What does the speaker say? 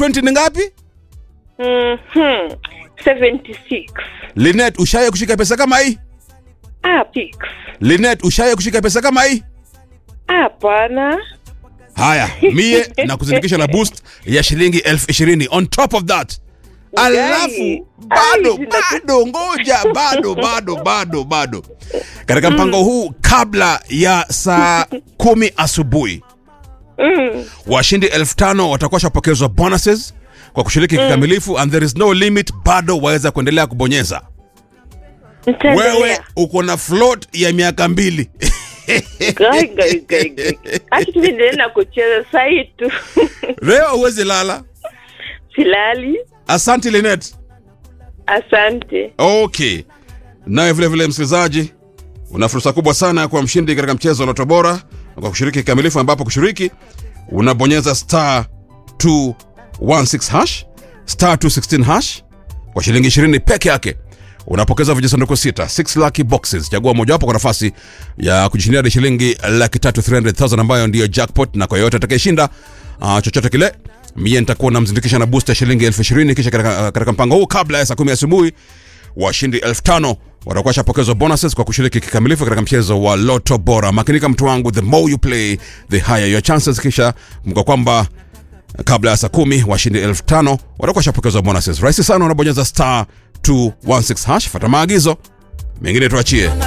20 ni ngapi Mhm. 76. linet ushaye kushika pesa kama hii Ah, pix. linet ushaye kushika pesa kama hii Hapana. haya mie na kuzindikisha na boost ya shilingi elfu ishirini on top of that alafu bado Ai, bado ngoja bado bado bado bado katika mpango huu kabla ya saa kumi asubuhi Mm. washindi elfu tano watakuwa shapokezwa bonuses kwa kushiriki kikamilifu and there is no limit bado waweza kuendelea kubonyeza Nitaendelea. wewe uko na float ya miaka mbili Gai, gai, gai, gai. Acha tu niendelee na kucheza sahi tu. leo huwezi lala Silali. asante linet Asante. okay naye vile vile msikilizaji una fursa kubwa sana ya kuwa mshindi katika mchezo wa loto bora kwa kushiriki kikamilifu ambapo kushiriki unabonyeza star 216 hash star 216 hash kwa shilingi 20 peke yake unapokeza vijisanduku sita 6 lucky boxes chagua mojawapo kwa nafasi ya kujishindia hadi shilingi laki tatu 300000 ambayo ndiyo jackpot na kwa yoyote atakayeshinda uh, chochote kile mie nitakuwa namzindikisha na boost ya shilingi elfu ishirini kisha katika, katika mpango huu kabla ya saa kumi asubuhi washindi elfu tano watakuwa washapokezwa bonuses kwa kushiriki kikamilifu katika mchezo wa loto bora makinika mtu wangu the more you play the higher your chances kisha kumbuka kwamba kabla ya saa kumi washindi elfu tano watakuwa washapokezwa bonuses rahisi sana unabonyeza star 216 hash fata maagizo mengine tuachie